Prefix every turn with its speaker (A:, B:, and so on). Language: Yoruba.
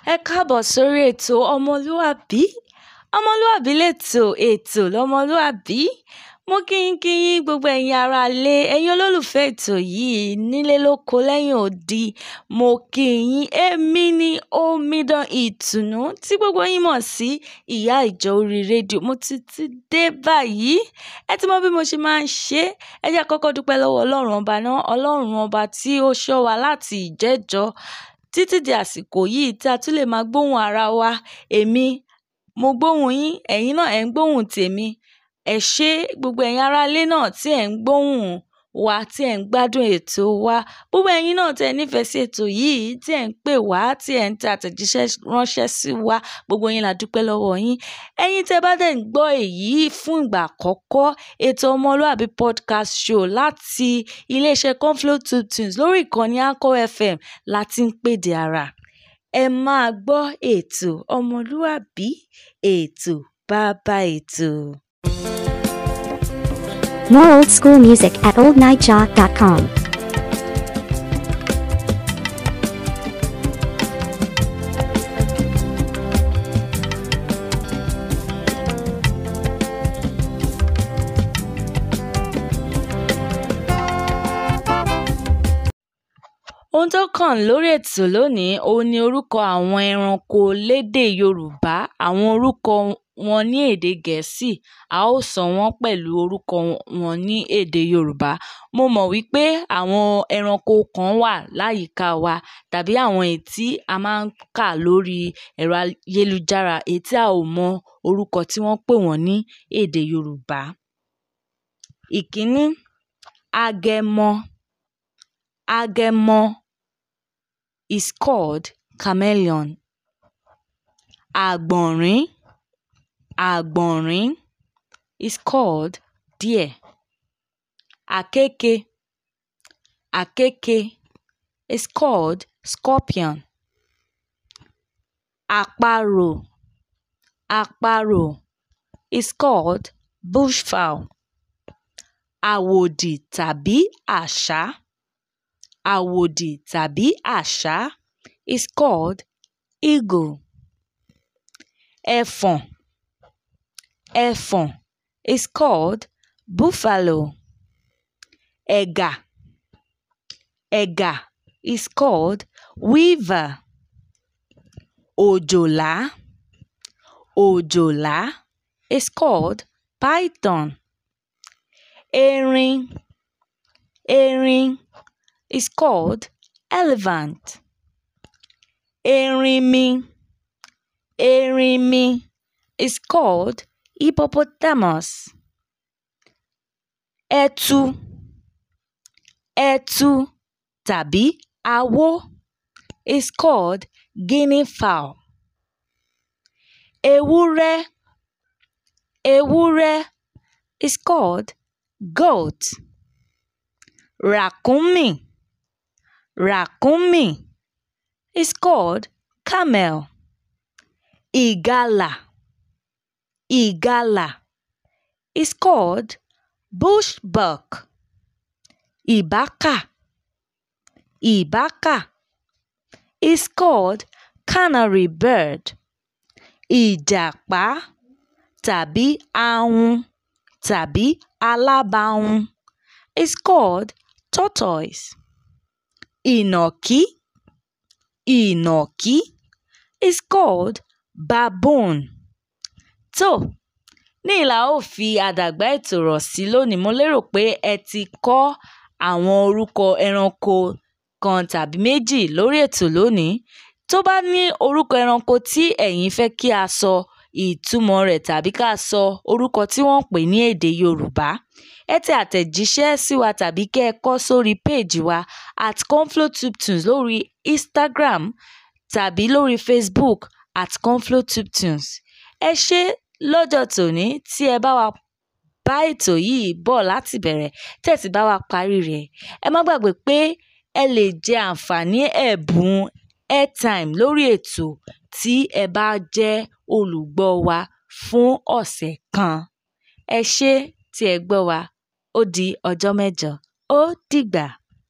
A: ẹ káàbọ̀ sórí ètò ọmọlúàbí ọmọlúàbí lètò ètò lọmọlúàbí mo kí yín kí yín gbogbo ẹ̀yin ará ilé ẹ̀yin olólùfẹ́ ètò yìí nílé lóko lẹ́yìn odi mo kí yín èmi ní omidan ìtùnú tí gbogbo yín mọ̀ sí ìyá ìjọ orí rédíò mo ti ti dé báyìí ẹ ti mọ bí mo ṣe máa ń ṣe ẹ jẹ́ kọ́kọ́ dúpẹ́ lọ́wọ́ ọlọ́run ọba náà ọlọ́run ọba tí ó ṣọ́ wa láti ìjẹ́jọ́ títí di àsìkò yìí tí a tún lè máa gbóhùn ara wa èmi mo gbóhùn yín ẹ̀yin náà ẹ̀ ń gbóhùn tèmi ẹ ṣé gbogbo ẹ̀yin aráalé náà tí ẹ̀ ń gbóhùn wa tí ẹ̀ ń gbádùn ètò wa gbogbo ẹ̀yin náà tí ẹ nífẹ̀ẹ́ sí ètò yìí tí ẹ̀ ń pè wá tí ẹ̀ ń tẹ àtẹ̀jíṣẹ́ ránṣẹ́ sí wa gbogbo yín la dúpẹ́ lọ́wọ́ yín ẹ̀yin tẹ́ bá dẹ̀ ń gbọ́ èyí fún ìgbà àkọ́kọ́ ètò ọmọlúàbí podcast show láti iléeṣẹ́ conflow two tunes lórí ìkànnì anchor fm láti ń pèdè ara ẹ máa gbọ́ ètò ọmọlúàbí ètò bàbá ètò.
B: More old school music at oldnightjaw.com.
A: ohun tó kàn lórí ètò lónìí òun ni orúkọ àwọn ẹranko lédè yorùbá àwọn orúkọ wọn ní èdè gẹ̀ẹ́sì a ó sọ wọ́n pẹ̀lú orúkọ wọn ní èdè yorùbá mo mọ̀ wípé àwọn ẹranko kan wà láyìíká wa tàbí àwọn èyí tí a máa ń kà lórí ẹ̀rọ ayélujára èyí tí a ò mọ orúkọ tí wọ́n pè wọ́n ní èdè yorùbá ìkíní agẹmọ agẹmọ is called chameleon àgbọ̀nrín àgbọ̀nrín is called deer àkekè àkekè is called scorpion àparò àparò is called bushfowl àwòdì tàbí àṣá àwòdì tàbí àṣá is called eagle ẹfọ̀n ẹfọ̀n is called buffalo ẹ̀gà ẹ̀gà is called weaver òjòlá òjòlá is called python erin erin is called elephant erinmi erinmi is called hippopotamus ẹtu ẹtu tàbí awó is called guinea fowl ewúrẹ́ ewúrẹ́ is called goat ràkúnmí ràkúnmí is called camel ìgalà ìgalà is called bushbuck ìbákà ìbákà is called canary bird ìjàpá tàbí ahun tàbí alábàhun is called tortoise ìnàkí ìnàkí is called baboon tó ní ìlà ó fi àdàgbà ètò rọ̀ sí lónìí mo lérò pé ẹ ti kọ́ àwọn orúkọ ẹranko kan tàbí méjì lórí ètò lónìí tó bá ní orúkọ ẹranko tí ẹ̀yin fẹ́ kí a sọ ìtumọ̀ rẹ̀ tàbí ká sọ orúkọ tí wọ́n pè ní èdè yorùbá ẹ tẹ àtẹ̀jíṣẹ́ sí wa tàbí kẹ́ ẹ kọ sórí péèjì wa at conflowtubetoons lórí instagram tàbí lórí facebook at conflowtubetoons ẹ ṣé lọ́jọ́ tòní tí ẹ bá wa bá ètò yìí bọ̀ láti bẹ̀rẹ̀ tẹ̀sí bá wa parí rẹ̀ ẹ má gbàgbé pé ẹ lè jẹ àǹfààní ẹ̀bùn airtime lórí ètò tí ẹ bá jẹ́ olùgbọ́ wa fún ọ̀sẹ̀ kan ẹ ṣé tí ẹ gbọ́ wa ó di ọjọ́ mẹ́jọ ó dìgbà.